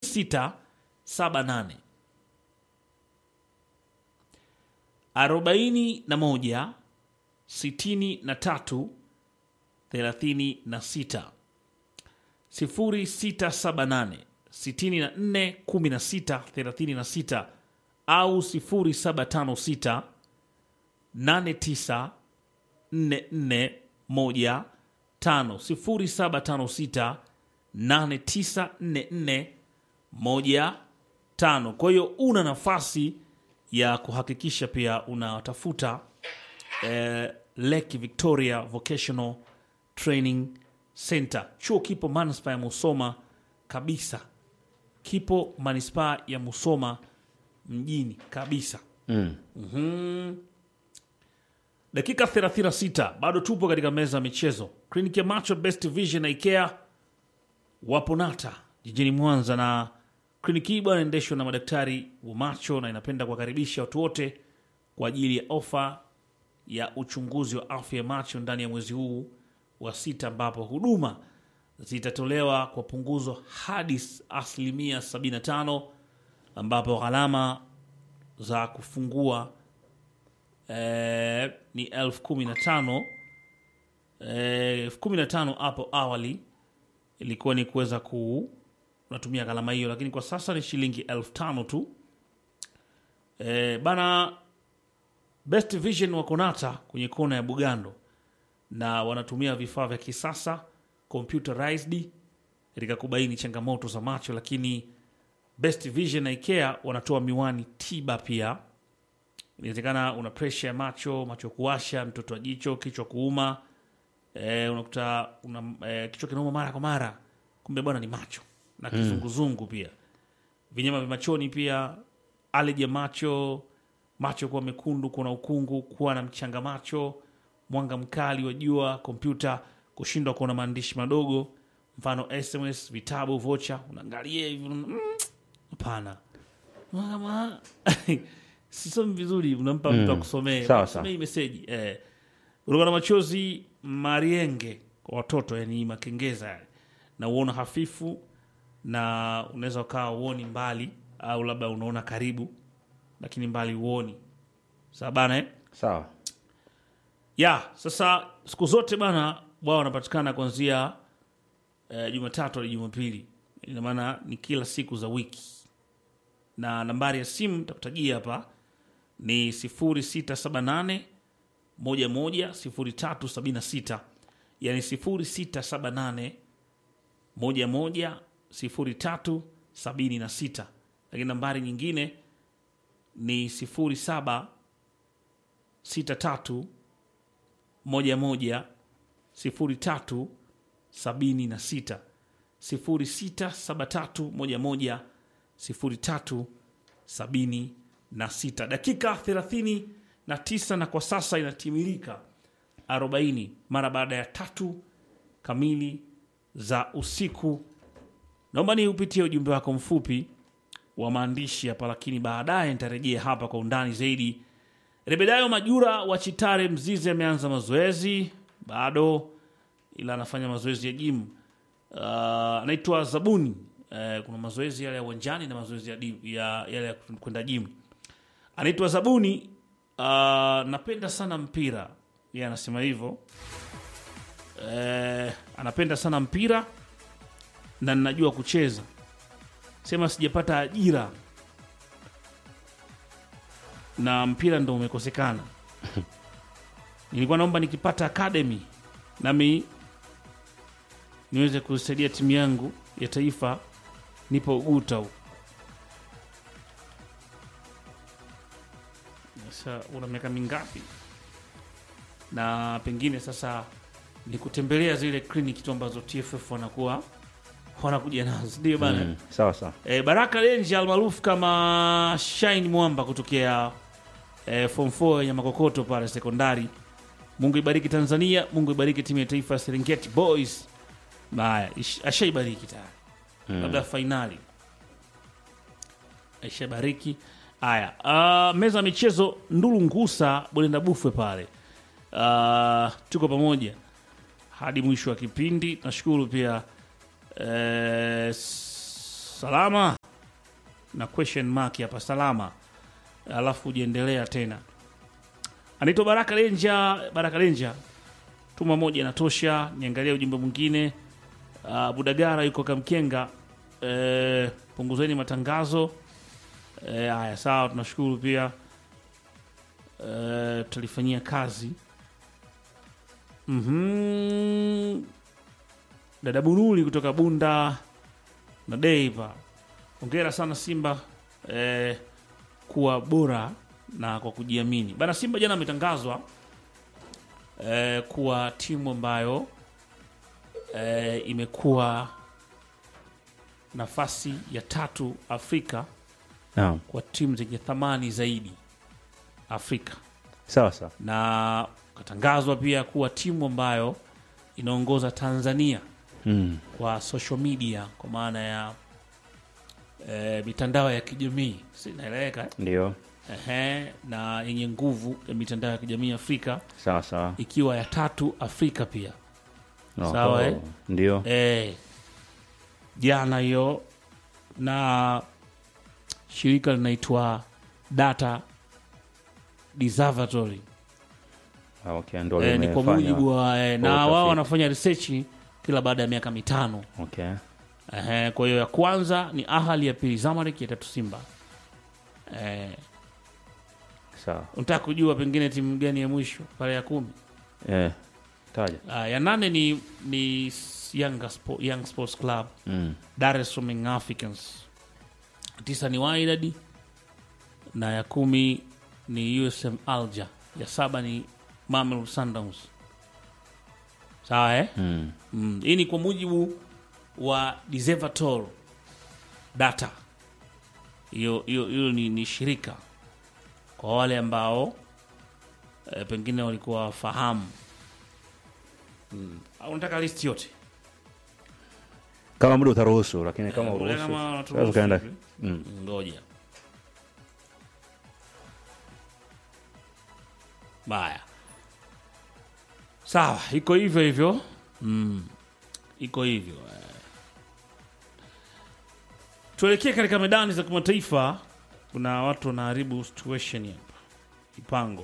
0678 arobaini na moja sitini na tatu thelathini na sita sifuri sita saba nane sitini na nne kumi na sita thelathini na sita au sifuri saba tano sita nane tisa nne nne moja tano sifuri saba tano sita nane tisa nne nne moja tano. Kwa hiyo una nafasi ya kuhakikisha pia unatafuta eh, Lake Victoria Vocational Training Center. Chuo kipo manispaa ya Musoma kabisa, kipo manispaa ya Musoma mjini kabisa. Mm. Dakika 36 bado tupo katika meza ya michezo. Kliniki ya macho Best Vision na IKEA wapo Nata jijini Mwanza, na kliniki hii bwana inaendeshwa na madaktari wa macho na inapenda kuwakaribisha watu wote kwa ajili ya ofa ya uchunguzi wa afya ya macho ndani ya mwezi huu wa sita, ambapo huduma zitatolewa kwa punguzo hadi asilimia 75, ambapo gharama za kufungua eh, ni elfu kumi na tano eh, elfu kumi na tano hapo awali ilikuwa ni kuweza ku unatumia gharama hiyo, lakini kwa sasa ni shilingi elfu tano tu. Eh, bana Best Vision wako Nata kwenye kona ya Bugando na wanatumia vifaa vya kisasa computerized katika kubaini changamoto za macho, lakini Best Vision na IKEA wanatoa miwani tiba pia. Inawezekana una presha ya macho, macho kuwasha, mtoto wa jicho, kichwa kuuma, e, unakuta una e, kichwa kinauma mara kwa mara, kumbe bwana ni macho na kizunguzungu pia, vinyama vya machoni pia, aleji ya macho, macho kuwa mekundu, kuwa na ukungu, kuwa na mchanga macho, mwanga mkali wa jua, kompyuta, kushindwa kuona maandishi madogo, mfano SMS, vitabu, vocha, unaangalia hivi unaona, mm, hapana kama sisomi vizuri, unampa mtu akusomee Sawa, Kusomea hii meseji eh. Kutoka na machozi marienge kwa watoto, yani makengeza yale, na uona hafifu, na unaweza ukawa uoni mbali au labda unaona karibu, lakini mbali uoni. Sawa bana eh? Sawa. ya sasa siku zote bana wao wanapatikana kuanzia eh, Jumatatu hadi Jumapili, ina maana ni kila siku za wiki, na nambari ya simu takutajia hapa ni 0678 11 0376, yani 0678 11 0376, lakini nambari nyingine ni 0763 moja moja sifuri tatu sabini na sita sifuri sita saba tatu moja moja sifuri tatu sabini na sita dakika thelathini na tisa na kwa sasa inatimilika arobaini mara baada ya tatu kamili za usiku naomba ni upitie ujumbe wako mfupi wa maandishi hapa lakini baadaye nitarejea hapa kwa undani zaidi Rebedayo Majura wa Chitare Mzizi ameanza mazoezi bado, ila anafanya mazoezi ya gym. Uh, anaitwa Zabuni. Uh, kuna mazoezi yale ya uwanjani na mazoezi ya, di- ya yale ya kwenda gym. Anaitwa Zabuni. Uh, napenda sana mpira, yeye anasema hivyo. Uh, anapenda sana mpira na ninajua kucheza, sema sijapata ajira na mpira ndo umekosekana. Nilikuwa naomba nikipata academy nami niweze kusaidia timu yangu ya taifa, nipo Uguta huko. Sasa una miaka mingapi? Na pengine sasa ni kutembelea zile kliniki tu ambazo TFF wanakuwa wanakuja nazo, ndio bana. Mm. Sawa sawa. E, Baraka Lenji almaarufu kama Shine Mwamba kutokea e, form 4 ya Makokoto pale sekondari. Mungu ibariki Tanzania, Mungu ibariki timu ya taifa ya Serengeti Boys. Haya, ish- ashaibariki tayari, labda fainali aishabariki. Haya, uh, meza ya michezo Ndulu Ngusa Bolenda Bufwe pale. Uh, tuko pamoja hadi mwisho wa kipindi. Nashukuru pia eh, s- salama na question mark hapa salama, alafu ujiendelea tena. Anaitwa Baraka Lenja. Baraka Lenja, tuma moja inatosha. Niangalia ujumbe mwingine. Uh, Budagara yuko Kamkenga. Eh, punguzeni matangazo. Eh, haya sawa, tunashukuru pia. Eh, tutalifanyia kazi. Mhm. Dada Bunuli kutoka Bunda na Deiva, hongera sana Simba eh, kuwa bora na kwa kujiamini bana. Simba jana ametangazwa eh, kuwa timu ambayo eh, imekuwa nafasi ya tatu Afrika Naam. kwa timu zenye thamani zaidi Afrika Sawa sawa. na katangazwa pia kuwa timu ambayo inaongoza Tanzania Mm. kwa social media kwa maana ya e, mitandao ya kijamii sinaeleweka eh? Ndio. Ehe, na yenye nguvu ya mitandao ya kijamii Afrika Sawa sawa. ikiwa ya tatu Afrika pia Oho. Sawa, eh? Ndio. e, jana hiyo na shirika linaitwa Data Observatory Ah, Okay, ndio e, ni kwa limefanya. mujibu wa e, na utafiti. wao wanafanya research kila baada ya miaka mitano Okay. Ehe, kwa hiyo ya kwanza ni Ahali, ya pili Zamalek, ya tatu Simba. Eh, Sawa. unataka kujua pengine timu gani ya mwisho pale ya kumi? Eh. Taja. Ah, ya nane ni ni Yanga Spo, Young Sports Club Mm. Dar es Salaam Young Africans. Tisa ni Wydad na ya kumi ni USM Alger. Ya saba ni Mamelodi Sundowns. Sawa eh? Mm. Mm, hii ni kwa mujibu wa Observatory data. Hiyo hiyo hiyo ni, ni shirika kwa wale ambao e, pengine walikuwa wafahamu. Mm. Au unataka list yote? Kama muda utaruhusu, lakini kama Eh, uruhusu. kama Unaweza unaturuhusu ukaenda. hivi. Mm. Ngoja. Baya. Sawa, iko hivyo hivyo. Mm. Iko hivyo. eh. Tuelekee katika medani za kimataifa. Kuna watu wanaharibu situation hapa. Ipango.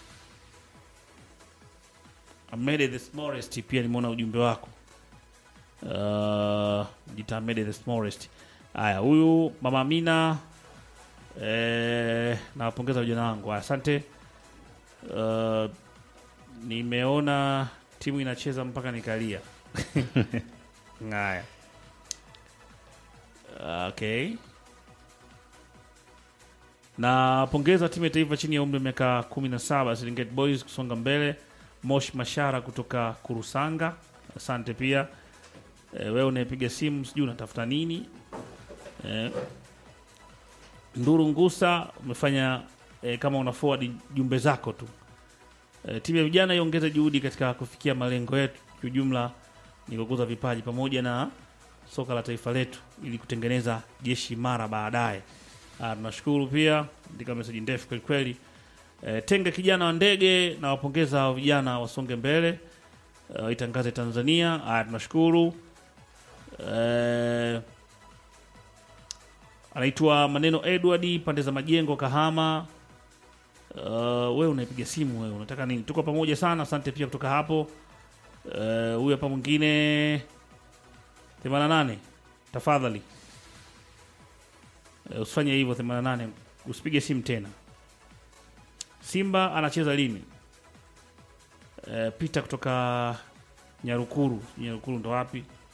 Amede the smallest pia nimeona ujumbe wako. Uh, jita Amede the smallest. Haya, huyu mama Amina eh, nawapongeza vijana wangu, asante. Uh, nimeona timu inacheza mpaka nikalia. Haya, okay. Napongeza timu ya taifa chini ya umri wa miaka 17 Serengeti Boys kusonga mbele. Mosh Mashara kutoka Kurusanga, asante pia. E, wewe unayepiga simu sijui unatafuta nini? Eh, Nduru Ngusa umefanya eh, kama una forward jumbe zako tu. Eh, timu ya vijana iongeze juhudi katika kufikia malengo yetu kiujumla, ni kukuza vipaji pamoja na soka la taifa letu ili kutengeneza jeshi imara baadaye. Ah, tunashukuru pia, andika meseji ndefu kweli kweli. Eh, tenga kijana wa ndege na wapongeza hao vijana wasonge mbele. Eh, itangaze Tanzania. Ah, tunashukuru. Eh, anaitwa Maneno Edward pande za Majengo Kahama. Uh, wewe unaipiga simu wewe unataka nini? Tuko pamoja sana, asante pia kutoka hapo. Uh, huyu hapa mwingine 88 tafadhali. Uh, usifanye hivyo 88, usipige simu tena. Simba anacheza lini? Uh, Peter kutoka Nyarukuru. Nyarukuru ndo wapi?